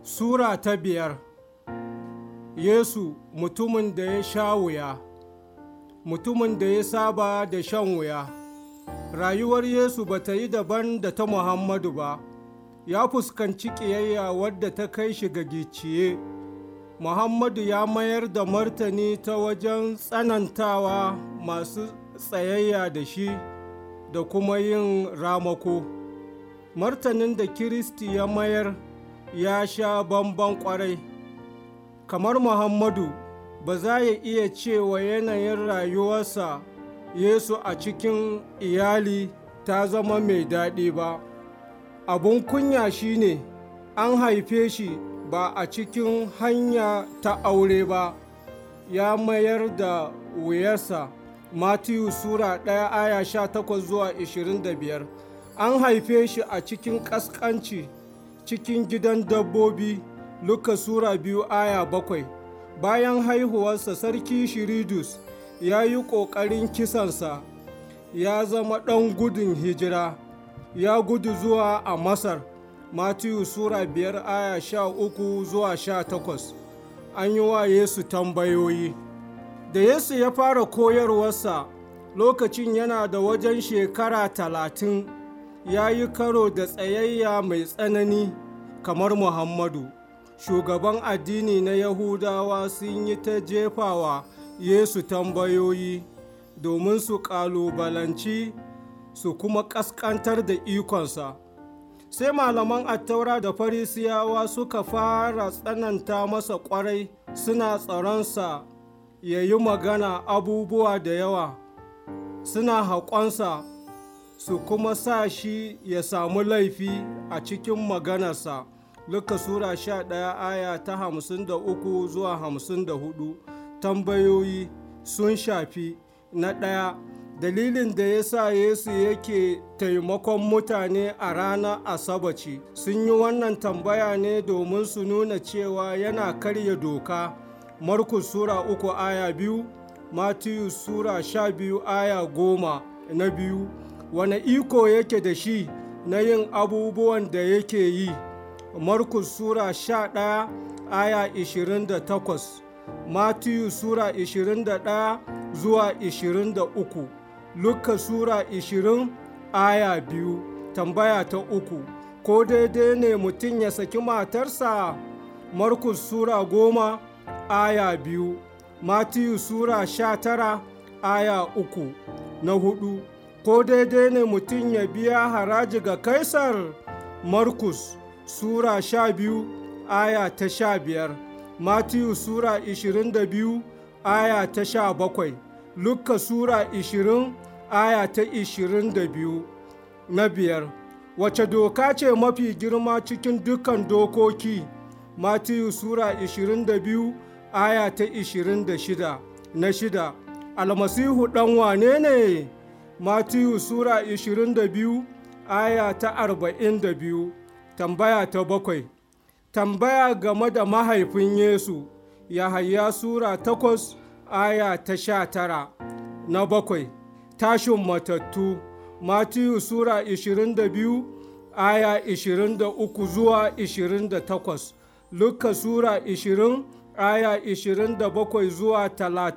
Sura ta biyar Yesu mutumin da ya sha wuya mutumin da ya saba da shan wuya rayuwar Yesu ba ta yi daban da ta Muhammadu ba ya fuskanci ƙiyayya wadda ta kai shi ga gicciye Muhammadu ya mayar da martani ta wajen tsanantawa masu tsayayya da shi da kuma yin ramako martanin da Kiristi ya mayar ya sha bamban kwarai kamar muhammadu ba za ya iya cewa yanayin rayuwarsa yesu a cikin iyali ta zama mai daɗi ba abun kunya shine an haife shi ba a cikin hanya ta aure ba ya mayar da wuyarsa matiyu sura 1 aya 18 zuwa 25 an haife shi a cikin ƙasƙanci cikin gidan dabbobi Luka Sura biyu aya bakwai bayan haihuwarsa sarki Shiridus ya yi ƙoƙarin kisansa ya zama ɗan gudun hijira ya gudu zuwa a Masar Matiyu Sura biyar aya sha uku zuwa sha takwas an yi wa Yesu tambayoyi da Yesu ya fara koyarwarsa lokacin yana da wajen shekara talatin ya yi karo da tsayayya mai tsanani kamar Muhammadu. Shugaban addini na Yahudawa sun yi ta jefawa Yesu tambayoyi domin su ƙalubalanci su kuma ƙasƙantar da ikonsa. Sai malaman attaura da farisiyawa suka fara tsananta masa ƙwarai suna tsaronsa ya yi magana abubuwa da yawa, suna haƙonsa su kuma sa shi ya samu laifi a cikin maganarsa Luka Sura sha ɗaya aya ta hamsin da uku zuwa hamsin da hudu tambayoyi sun shafi na ɗaya dalilin da ya sa Yesu yake taimakon mutane a ranar Asabaci sun yi wannan tambaya ne domin su nuna cewa yana karya doka Markus Sura uku aya biyu Matiyu Sura sha biyu aya goma na biyu wane iko yake da shi na yin abubuwan da yake yi markus sura sha ɗaya aya ishirin da takwas matiyu sura ishirin da ɗaya zuwa ishirin da uku luka sura ishirin aya biyu tambaya ta uku ko daidai ne mutum ya saki matarsa markus sura goma aya biyu matiyu sura sha tara aya uku na hudu ko daidai ne mutum ya biya haraji ga kaisar markus sura sha biyu aya ta sha biyar matiyu sura ishirin da biyu aya ta sha bakwai lukka sura ishirin aya ta ishirin da biyu na biyar wace doka ce mafi girma cikin dukkan dokoki matiyu sura ishirin da biyu aya ta ishirin da shida na shida almasihu ɗan wane ne Matiyu Sura 22 aya ta 42 tambaya ta bakwai tambaya game da mahaifin Yesu Yahaya Sura 8 aya ta 19 na bakwai tashin matattu Matiyu Sura 22 aya 23 zuwa 28 Luka Sura 20 aya 27 zuwa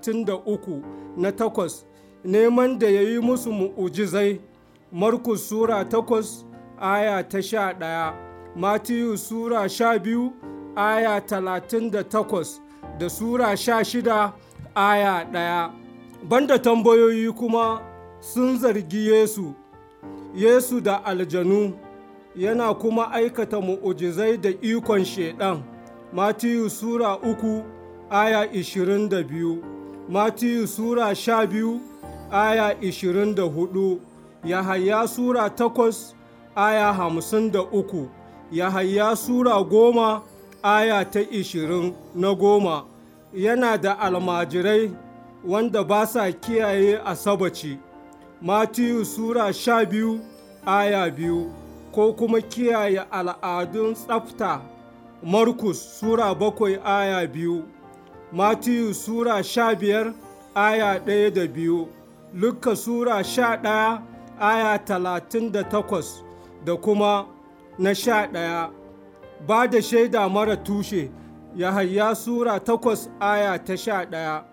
33 na takwas neman da ya yi musu mu'ujizai Markus Sura takwas aya ta sha ɗaya Matiyu Sura sha biyu aya talatin da takwas da Sura sha shida aya ɗaya banda tambayoyi kuma sun zargi Yesu Yesu da aljanu yana kuma aikata mu'ujizai da ikon shaiɗan Matiyu Sura uku aya ishirin da biyu Matiyu Sura sha biyu aya ishirin da hudu Yahaya Sura takwas aya hamsin da uku Yahaya Sura goma aya ta ishirin na goma yana da almajirai wanda ba sa kiyaye asabaci Matiyu Sura sha biyu aya biyu ko kuma kiyaye al'adun tsafta Markus Sura bakwai aya biyu Matiyu Sura sha biyar aya ɗaya da biyu Luka Sura sha ɗaya aya talatin da takwas da kuma na sha ɗaya ba da shaida mara tushe Yahaya Sura takwas aya ta sha ɗaya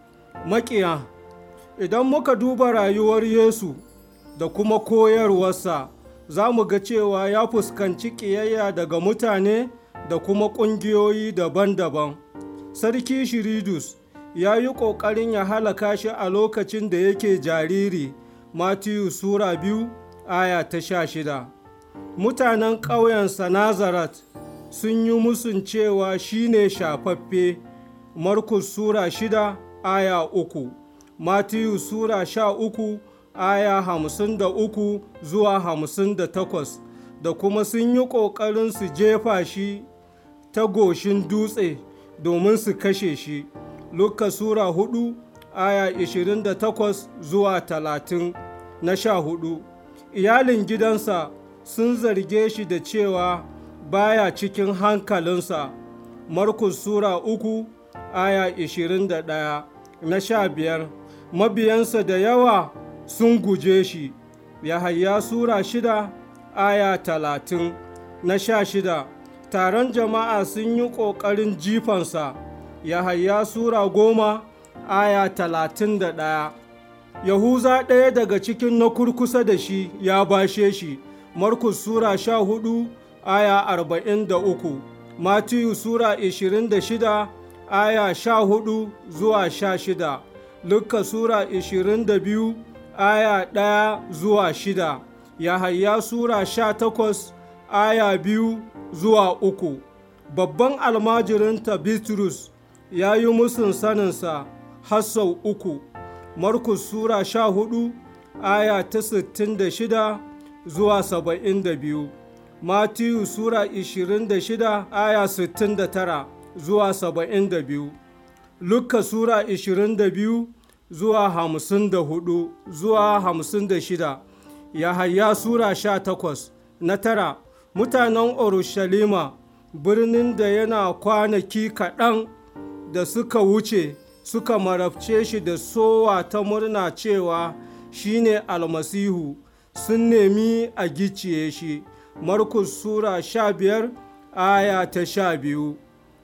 Maƙiya Idan muka duba rayuwar Yesu da kuma koyarwarsa za mu ga cewa ya fuskanci ƙiyayya daga mutane da kuma ƙungiyoyi daban-daban. Sarki Shiridus ya yi ƙoƙarin ya halaka shi a lokacin da yake jariri Matiyu Sura biyu aya ta sha shida. Mutanen ƙauyensa Nazaret sun yi musun cewa shi ne shafaffe Markus Sura shida aya uku, Matiyu Sura sha uku aya hamsin da uku zuwa hamsin da takwas da kuma sun yi ƙoƙarin su jefa shi ta goshin dutse domin su kashe shi. Luka Sura hudu aya ishirin da takwas zuwa talatin na sha hudu. Iyalin gidansa sun zarge shi da cewa baya cikin hankalinsa. Markus Sura uku aya ishirin da ɗaya na sha biyar. Mabiyansa da yawa sun guje shi. Yahaya Sura shida aya talatin na sha shida. Taron jama'a sun yi ƙoƙarin jifansa. Yahaya Sura goma aya talatin da ɗaya. Yahuza ɗaya daga cikin na kurkusa da shi ya bashe shi. Markus Sura sha hudu aya arba'in da uku. Matiyu Sura ishirin da shida aya sha hudu zuwa sha shida. Luka Sura ishirin da biyu aya ɗaya zuwa shida. Yahaya Sura sha takwas aya biyu zuwa uku. Babban almajirinta Bitrus ya yi musun saninsa har sau uku. Markus Sura sha hudu aya ta sittin da shida zuwa saba'in da biyu. Matiyu Sura ishirin da shida aya sittin da tara zuwa saba'in da biyu. Luka Sura ishirin da biyu zuwa hamsin da hudu zuwa hamsin da shida. Yahaya Sura sha takwas na tara. Mutanen Urushalima birnin da yana kwanaki kaɗan da suka wuce suka marabce shi da sowa ta murna cewa shi ne almasihu sun nemi a giciye shi markus sura sha biyar aya ta sha biyu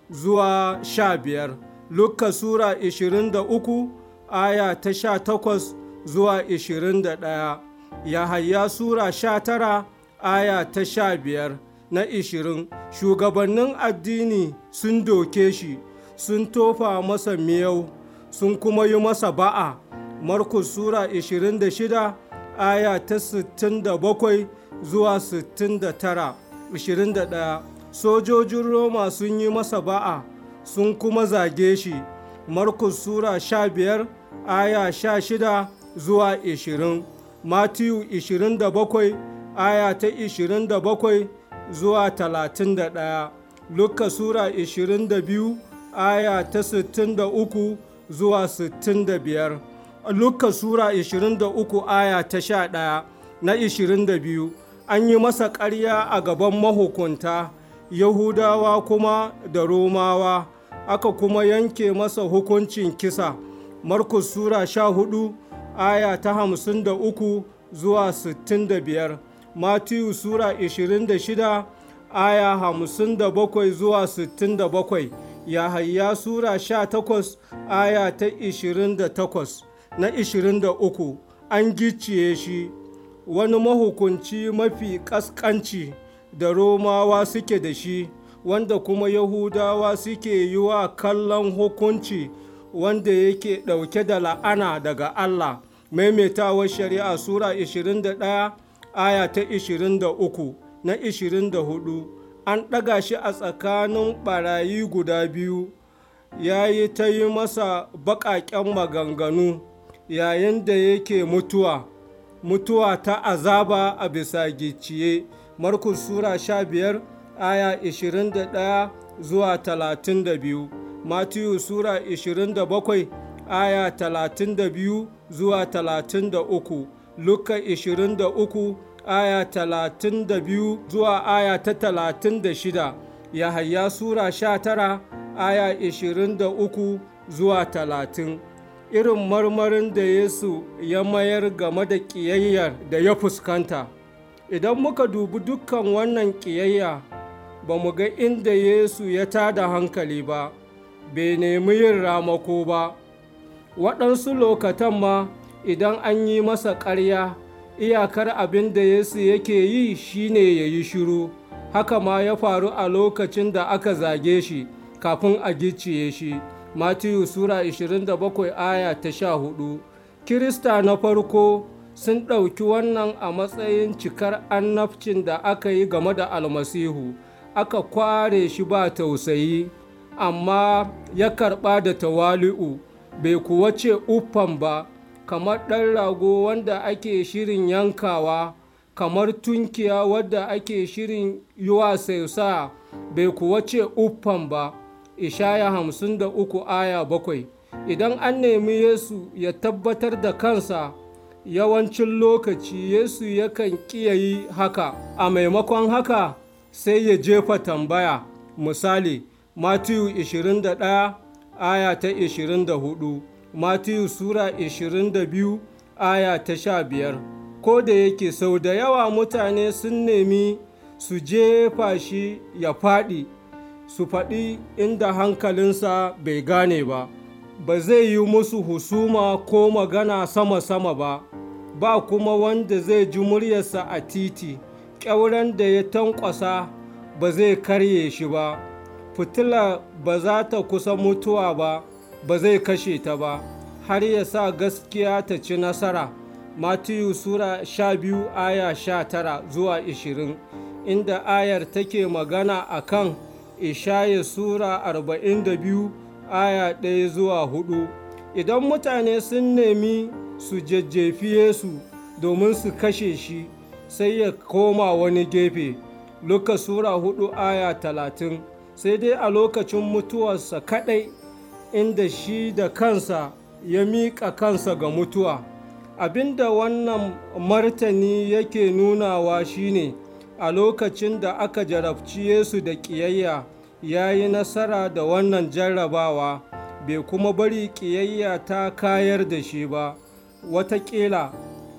zuwa sha biyar luka sura ishirin da uku aya ta sha takwas zuwa ishirin da ɗaya yahaya sura sha tara aya ta sha biyar na ishirin shugabannin addini sun doke shi sun tofa masa miyau sun kuma yi masa ba'a markus sura 26 aya ta 67 zuwa 69 21 sojojin roma sun yi masa ba'a sun kuma zage shi markus sura 15 aya 16 zuwa 20 matiyu 27 aya ta 27 zuwa 31 luka sura 22 aya ta 63 zuwa 65 Luka Sura 23 aya ta 11 na 22 an yi masa ƙarya a gaban mahukunta Yahudawa kuma da Romawa aka kuma yanke masa hukuncin kisa Markus Sura 14 aya ta 53 zuwa 65 Matiyu Sura 26 aya 57 zuwa 67 Yahaya Sura 18 aya ta 28 na 23 an gicciye shi wani mahukunci mafi ƙasƙanci da Romawa suke da shi wanda kuma Yahudawa suke yi wa kallon hukunci wanda yake ɗauke da la'ana daga Allah maimaitawar shari'a Sura 21 aya ta 23 na 24 an ɗaga shi a tsakanin ɓarayi guda biyu ya yi ta yi masa baƙaƙen maganganu yayin da yake mutuwa mutuwa ta azaba a bisa gicciye markus sura 15 aya 21 zuwa 32 matiyu sura 27 aya 32 zuwa 33 luka 23 aya 32 zuwa aya ta 36 yahaya sura 19 aya 23 zuwa 30 irin marmarin da yesu ya mayar game da ƙiyayyar da ya fuskanta idan muka dubi dukkan wannan ƙiyayya ba mu ga inda Yesu ya tada hankali ba, bai nemi yin ramako ba. Waɗansu lokatan ma idan an yi masa ƙarya, iyakar abin da Yesu yake yi shine ya yi shiru, haka ma ya faru a lokacin da aka zage shi kafin a gicciye shi. Matiyu Sura 27 aya ta 14 Kirista na farko sun ɗauki wannan a matsayin cikar annabcin da aka yi game da almasihu aka kware shi ba tausayi amma ya karɓa da tawali'u bai kuwa ce uffan ba kamar ɗan rago wanda ake shirin yankawa kamar tunkiya wadda ake shirin yi wa sausa bai kuwa ce uffan ba ishaya hamsin da uku aya bakwai idan an nemi yesu ya tabbatar da kansa yawancin lokaci Yesu yakan ƙiya yi haka, a maimakon haka sai ya jefa tambaya, misali, Matiyu 21 aya ta 24, Matiyu Sura 22 aya ta 15. Ko da yake sau da yawa mutane sun nemi su jefa shi ya faɗi, su faɗi inda hankalinsa bai gane ba. ba zai yi musu husuma ko magana sama-sama ba, ba kuma wanda zai ji muryarsa a titi, ƙyauren da ya tankwasa ba zai karye shi ba, fitila ba za ta kusa mutuwa ba, ba zai kashe ta ba, har ya sa gaskiya ta ci nasara. Matiyu Sura sha biyu aya sha tara zuwa ishirin, inda ayar take magana a kan Ishaya Sura arba'in da biyu aya ɗaya zuwa hudu idan mutane sun nemi su jajjefi Yesu domin su kashe shi sai ya koma wani gefe Luka Sura hudu aya talatin sai dai a lokacin mutuwarsa kaɗai inda shi da kansa ya miƙa kansa ga mutuwa abinda wannan martani yake nunawa shine a lokacin da aka jarabci Yesu da ƙiyayya ya yi nasara da wannan jarrabawa bai kuma bari ƙiyayya ta kayar da shi ba watakila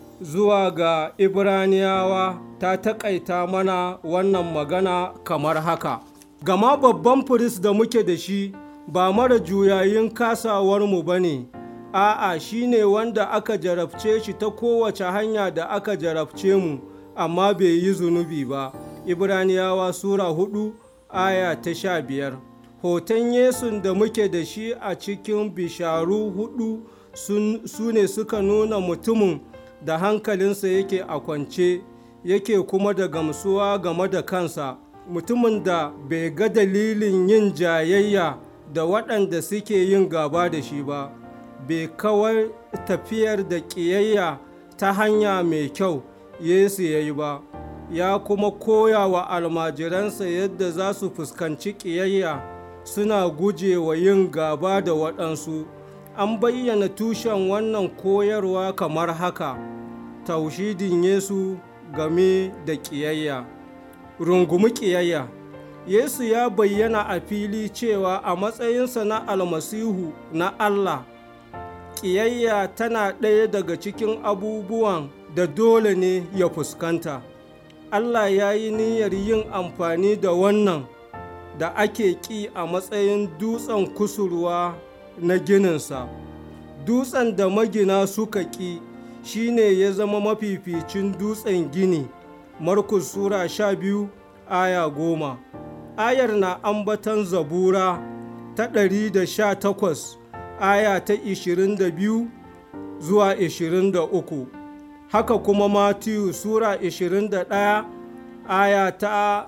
zuwa ga ibraniyawa ta taƙaita mana wannan magana kamar haka gama babban firist da muke da shi ba mara juyayin kasawarmu ba ne a'a shi ne wanda aka jarabce shi ta kowace hanya da aka jarabce mu amma bai yi zunubi ba ibraniyawa sura hudu aya ta sha biyar hoton yesun da muke da shi a cikin bisharu hudu su ne suka nuna mutumin da hankalinsa yake a kwance yake kuma da gamsuwa game da kansa mutumin da bai ga dalilin yin jayayya da waɗanda suke yin gaba da shi ba bai kawar tafiyar da ƙiyayya ta hanya mai kyau yesu ya yi ba ya kuma koya wa almajiransa yadda za su fuskanci ƙiyayya suna guje wa yin gaba da waɗansu an bayyana tushen wannan koyarwa kamar haka taushidin yesu game da ƙiyayya rungumi ƙiyayya yesu ya bayyana a fili cewa a matsayinsa na almasihu na allah ƙiyayya tana ɗaya daga cikin abubuwan da dole ne ya fuskanta Allah ya yi niyyar yin amfani da wannan da ake ƙi a matsayin dutsen kusurwa na gininsa. Dutsen da magina suka ƙi shi ne ya zama mafificin dutsen gini, Markus Sura sha biyu aya goma. Ayar na ambatan zabura ta ɗari da sha takwas aya ta ishirin da biyu zuwa ishirin da uku. haka kuma Matiyu Sura 21 aya ta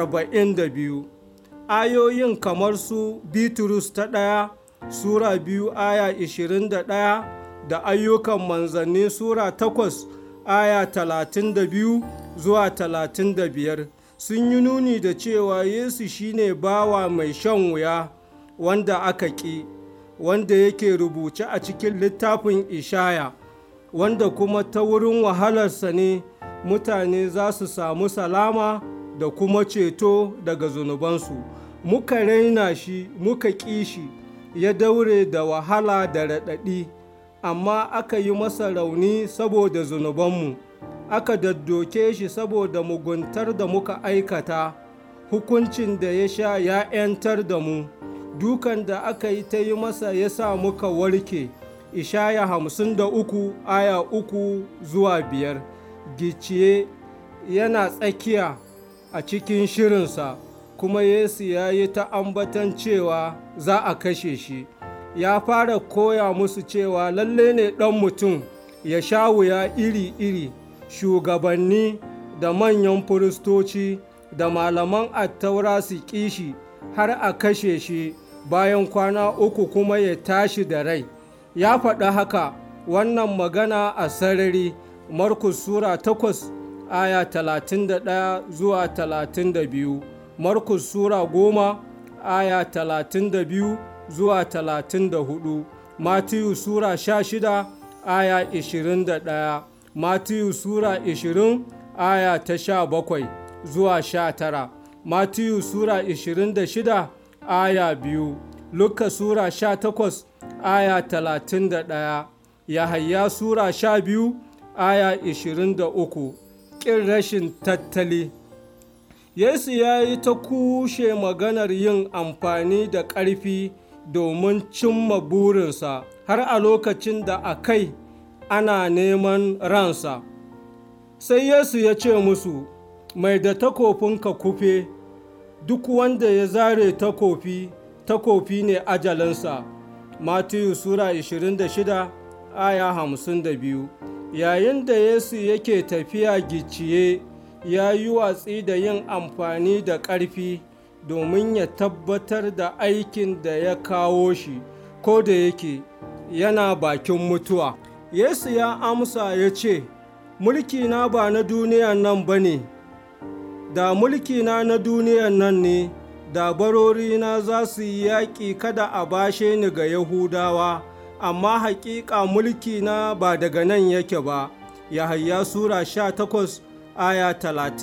42 ayoyin kamar su Bitrus ta ɗaya Sura biyu aya 21 da ayyukan manzanni Sura 8 aya 32 zuwa 35 sun yi nuni da cewa Yesu shine bawa mai shan wuya wanda aka ƙi wanda yake rubuce a cikin littafin Ishaya. wanda kuma ta wurin wahalarsa ne mutane za su samu salama da kuma ceto daga zunubansu muka raina shi muka ƙi shi ya daure da wahala da raɗaɗi amma aka yi masa rauni saboda zunubanmu aka daddoke shi saboda muguntar da muka aikata hukuncin da ya sha ya ‘yantar da mu dukan da aka yi ta yi masa ya sa muka warke ishaya hamsin da uku aya uku zuwa biyar gicciye yana tsakiya a cikin shirinsa kuma yesu ya yi ta ambatan cewa za a kashe shi ya fara koya musu cewa lalle ne ɗan mutum ya sha wuya iri-iri shugabanni da manyan firistoci da malaman attaura su kishi har a kashe shi bayan kwana uku kuma ya tashi da rai ya faɗi haka wannan magana a sarari markus sura 8 aya 31 zuwa 32 markus sura 10 aya 32 zuwa 34 matiyu sura 16 aya 21 matiyu sura 20 aya ta 17 zuwa 19 matiyu sura 26 aya 2 luka sura 18 aya 31 yahaya sura 12 aya 23 ƙin rashin tattali yesu ya yi ta kushe maganar yin amfani da ƙarfi domin cimma burinsa har a lokacin da a kai ana neman ransa sai yesu ya ce musu mai da takofinka kufe duk wanda ya zare takofi takofi ne ajalinsa matiyu sura 26 aya 52 yayin da yesu yake tafiya gicciye ya yi watsi da yin amfani da ƙarfi domin ya tabbatar da aikin da ya kawo shi ko da yake yana bakin mutuwa yesu ya amsa ya ce mulkina ba na duniyan nan ba ne da mulkina na duniyan nan ne da barorina za su yi yaƙi kada a bashe ni ga yahudawa amma haƙiƙa mulkina ba daga nan yake ba yahaya sura 18 aya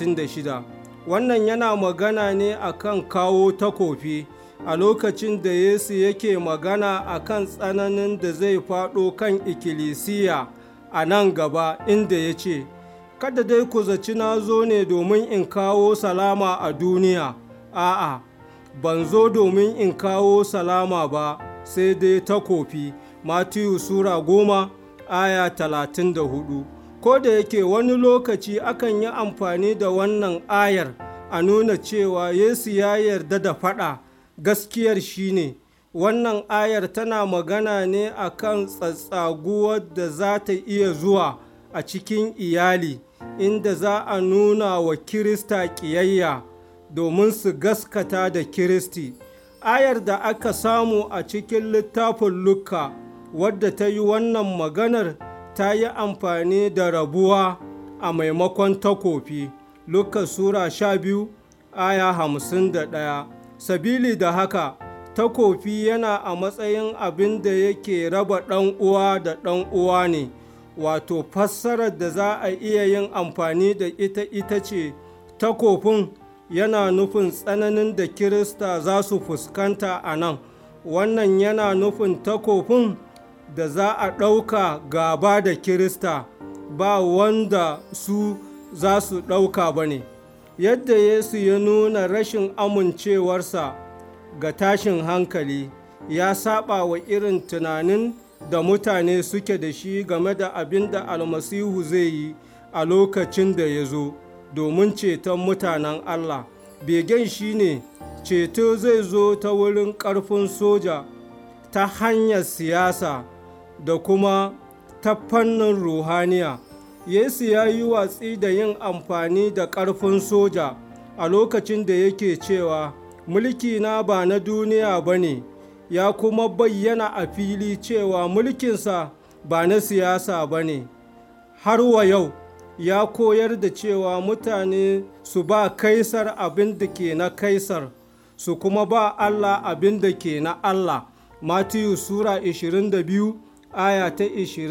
36 wannan yana magana ne akan kawo takofi a lokacin da yesu yake magana akan tsananin da zai faɗo kan ikkilisiya a nan gaba inda ya ce kada dai ku zaci na zo ne domin in kawo salama a duniya a'a ban zo domin in kawo salama ba sai dai takofi matiyu sura goma aya talatin da hudu ko da yake wani lokaci akan yi amfani da wannan ayar a nuna cewa yesu ya yarda da faɗa gaskiyar shine wannan ayar tana magana ne akan tsatsaguwar da za ta iya zuwa a cikin iyali inda za a nuna wa kirista ƙiyayya domin su gaskata da kiristi ayar da aka samu a cikin littafin Luka wadda ta yi wannan maganar ta yi amfani da rabuwa a maimakon takofi Luka Sura sha biyu aya hamsin da ɗaya sabili da haka takofi yana a matsayin abin da yake raba ɗan uwa da ɗan uwa ne wato fassarar da za a iya yin amfani da ita ita ce takofin yana nufin tsananin da kirista za su fuskanta a nan wannan yana nufin takofin da za a ɗauka gaba da kirista ba wanda su za su ɗauka ba ne yadda yesu ya nuna rashin amincewarsa ga tashin hankali ya saba wa irin tunanin da mutane suke da shi game da abin da almasihu zai yi a lokacin da ya zo domin ceton mutanen allah begen shi ne ceto zai zo ta wurin ƙarfin soja ta hanyar siyasa da kuma ta fannin ruhaniya yesu ya yi watsi da yin amfani da ƙarfin soja a lokacin da yake cewa mulkina ba na duniya ba ne ya kuma bayyana a fili cewa mulkinsa ba na siyasa ba ne har wa yau ya koyar da cewa mutane su ba kaisar abin da ke na kaisar su kuma ba allah abin da ke na allah matiyu sura 22 aya ta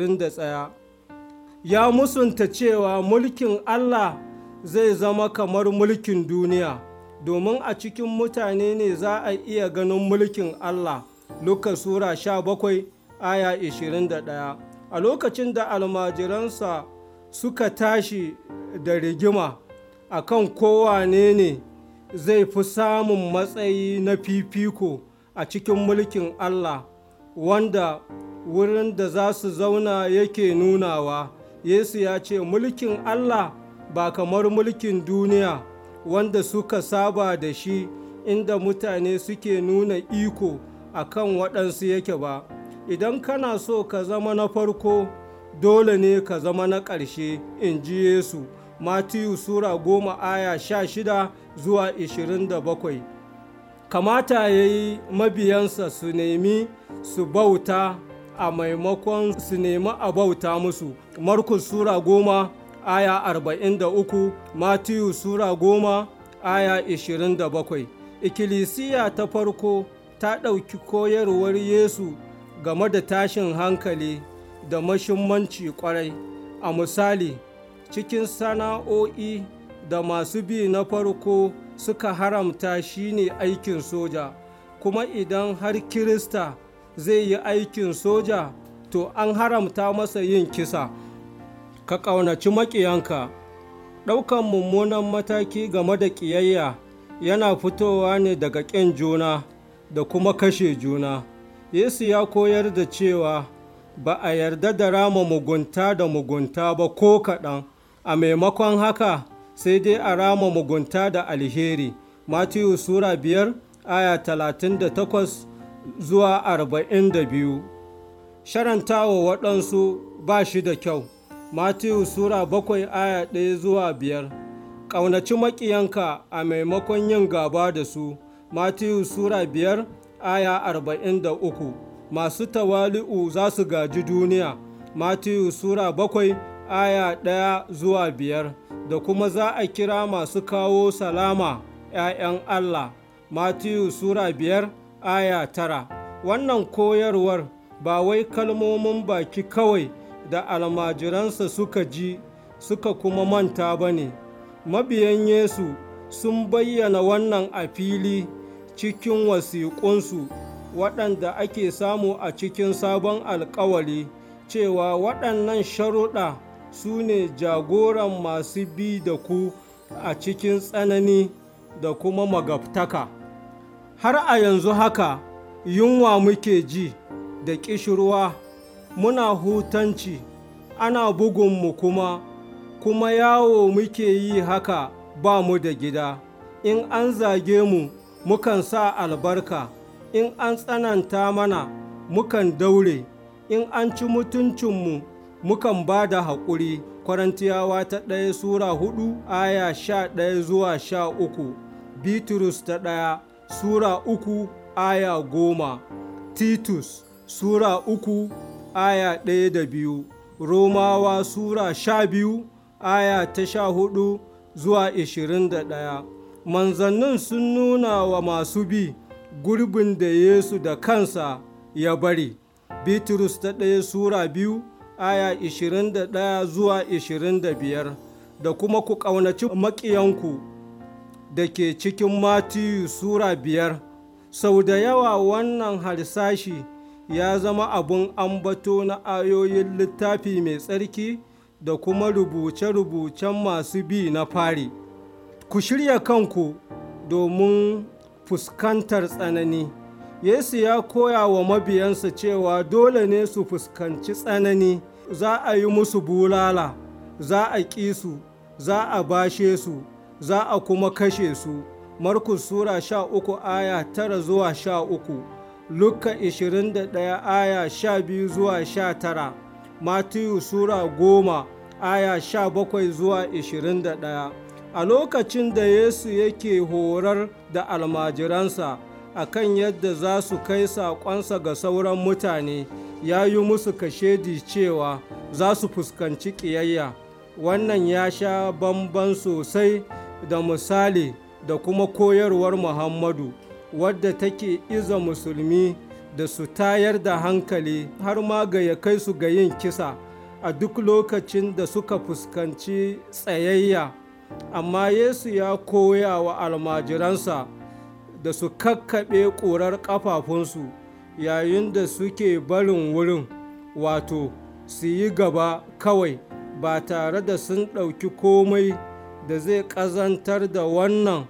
21 ya musunta cewa mulkin allah zai zama kamar mulkin duniya domin a cikin mutane ne za a iya ganin mulkin Allah Luka Sura 17 aya 21 a lokacin da almajiransa suka tashi da rigima a kan kowane ne zai fi samun matsayi na fifiko a cikin mulkin Allah wanda wurin da za su zauna yake nunawa Yesu ya ce mulkin Allah ba kamar mulkin duniya wanda suka saba da shi inda mutane suke nuna iko a kan waɗansu yake ba idan kana so ka zama na farko dole ne ka zama na ƙarshe in ji Yesu Matiyu Sura goma aya sha shida zuwa ishirin da bakwai kamata ya yi mabiyansa su nemi su bauta a maimakon su nemi a bauta musu Markus Sura goma aya arba'in da uku Matiyu Sura goma aya ishirin da bakwai ikkilisiya ta farko ta ɗauki koyarwar Yesu game da tashin hankali da mashimmanci kwarai a misali cikin sana'o'i da masu bi na farko suka haramta shine aikin soja kuma idan har kirista zai yi aikin soja to an haramta masa yin kisa ka ƙaunaci maƙiyanka ɗaukan mummunan mataki game da ƙiyayya yana fitowa ne daga ƙin juna da kuma kashe juna yesu ya koyar da cewa ba a yarda da rama mugunta da mugunta ba ko kaɗan a maimakon haka sai dai a rama mugunta da alheri matiyu sura biyar aya talatin da takwas zuwa arba'in da biyu sharantawa waɗansu ba shi da kyau matiyu sura bakwai aya ɗaya zuwa biyar ƙaunaci maƙiyanka a maimakon yin gaba da su matiyu sura biyar aya arba'in da uku masu tawali'u za su gaji duniya matiyu sura bakwai aya ɗaya zuwa biyar da kuma za a kira masu kawo salama ‘ya'yan Allah matiyu sura biyar aya tara wannan koyarwar ba wai kalmomin baki kawai da almajiransa suka ji suka kuma manta ba ne mabiyan yesu sun bayyana wannan a fili cikin wasiƙunsu waɗanda ake samu a cikin sabon alkawari cewa waɗannan sharuɗa su ne jagoran masu bi da ku a cikin tsanani da kuma magabtaka har a yanzu haka yunwa muke ji da ƙishirwa muna hutanci ana bugunmu kuma kuma yawo muke yi haka ba mu da gida in an zage mu mukan sa albarka in an tsananta mana mukan daure in an ci mutuncinmu mukan ba da haƙuri kwarantiyawa ta ɗaya sura hudu aya sha ɗaya zuwa sha uku bitrus ta ɗaya sura uku aya goma titus sura uku aya ɗaya da biyu romawa sura sha biyu aya ta sha hudu zuwa ishirin da ɗaya manzannin sun nuna wa masu bi gurbin da yesu da kansa ya bari bitrus ta ɗaya sura biyu aya 21 zuwa 25 da kuma ku ƙaunaci maƙiyanku da ke cikin matiyu sura biyar sau da yawa wannan harsashi ya zama abun ambato na ayoyin littafi mai tsarki da kuma rubuce-rubucen masu bi na fari ku shirya kanku domin fuskantar tsanani Yesu ya koya wa mabiyansa cewa dole ne su fuskanci tsanani, za a yi musu bulala, za a ƙi su, za a bashe su, za a kuma kashe su. Markus Sura sha uku aya tara zuwa sha uku, Luka ishirin da ɗaya aya sha biyu zuwa sha tara, Matiyu Sura goma aya sha bakwai zuwa ishirin da ɗaya. A lokacin da Yesu yake horar da almajiransa, akan yadda za su kai saƙonsa ga sauran mutane ya yi musu kashedi cewa za su fuskanci ƙiyayya wannan ya sha bamban sosai da misali da kuma koyarwar muhammadu wadda take iza musulmi da su tayar da hankali har ma ga ya kai su ga yin kisa a duk lokacin da suka fuskanci tsayayya amma yesu ya koya wa almajiransa da su kakkaɓe ƙurar ƙafafunsu yayin da suke barin wurin wato su yi gaba kawai ba tare da sun ɗauki komai da zai ƙazantar da wannan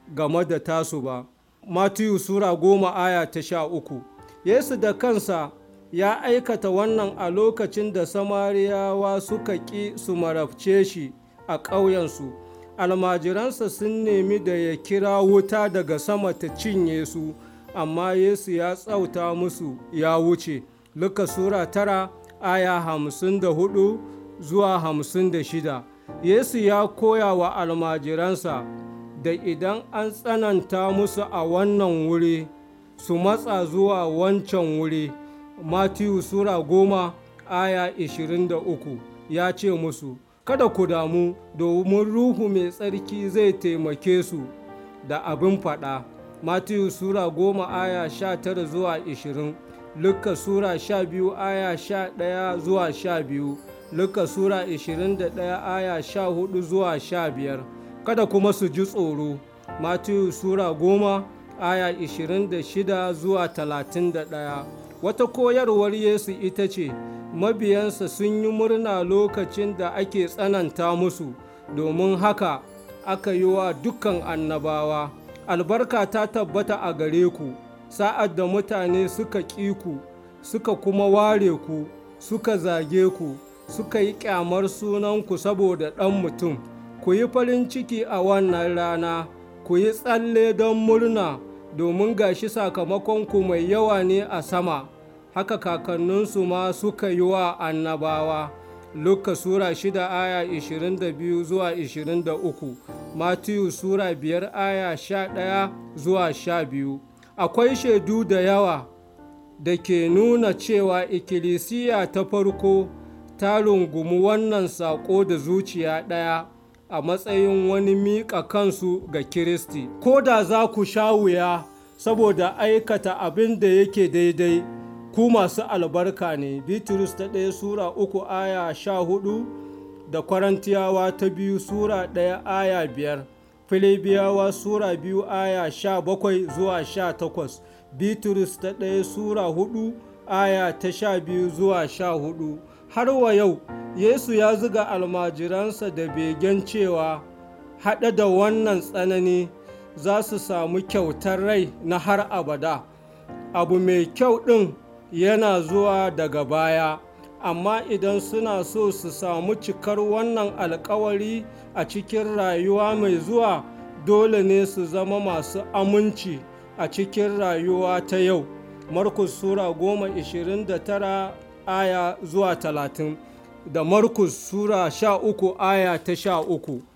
game da tasu ba matiyu sura goma aya ta sha uku yesu da kansa ya aikata wannan a lokacin da samariyawa suka ƙi su marabce shi a ƙauyensu almajiransa sun nemi da ya kira wuta daga sama ta cinye su amma yesu ya tsauta musu ya wuce luka sura tara aya hamsin da hudu zuwa hamsin da shida yesu ya koya wa almajiransa da idan an tsananta musu a wannan wuri su matsa zuwa wancan wuri matiyu sura goma aya 23 ya ce musu kada ku damu domin ruhu mai tsarki zai taimake su da abin faɗa matiyu sura goma aya 19 zuwa 20 Luka Sura 12 aya 11 zuwa 12 Luka Sura 21 aya 14 zuwa 15 Kada kuma su ji tsoro Matiyu Sura 10 aya 26 zuwa 31 Wata koyarwar Yesu ita ce, mabiyansa sun yi murna lokacin da ake tsananta musu, domin haka aka yi wa dukkan annabawa. Albarka ta tabbata a gare ku. sa'ad da mutane suka ƙi ku suka kuma ware ku suka zage ku suka yi ƙyamar sunanku saboda ɗan mutum ku yi farin ciki a wannan rana ku yi tsalle don murna domin gashi sakamakonku mai yawa ne a sama haka kakanninsu ma suka yi wa annabawa Luka Sura 6 aya 22 zuwa 23 Matiyu Sura 5 aya 11 zuwa 12 akwai shaidu da yawa da ke nuna cewa ikkilisiya ta farko ta rungumi wannan saƙo da zuciya ɗaya a matsayin wani miƙa kansu ga Kiristi. Ko da za ku sha wuya saboda aikata abin da yake daidai, ku masu albarka ne. Bitrus ta ɗaya Sura uku aya sha hudu da Kwarantiyawa ta biyu Sura ɗaya aya biyar. Filibiyawa Sura biyu aya sha bakwai zuwa sha takwas, Bitrus ta ɗaya Sura hudu aya ta sha biyu zuwa sha hudu. Har wa yau, Yesu ya zuga almajiransa da begen cewa haɗe da wannan tsanani za su samu kyautar rai na har abada. Abu mai kyau ɗin yana zuwa daga baya. amma idan suna so su samu cikar wannan alkawari a cikin rayuwa mai zuwa dole ne su zama masu aminci a cikin rayuwa ta yau markus sura goma ishirin da tara aya zuwa talatin da markus sura sha uku aya ta sha uku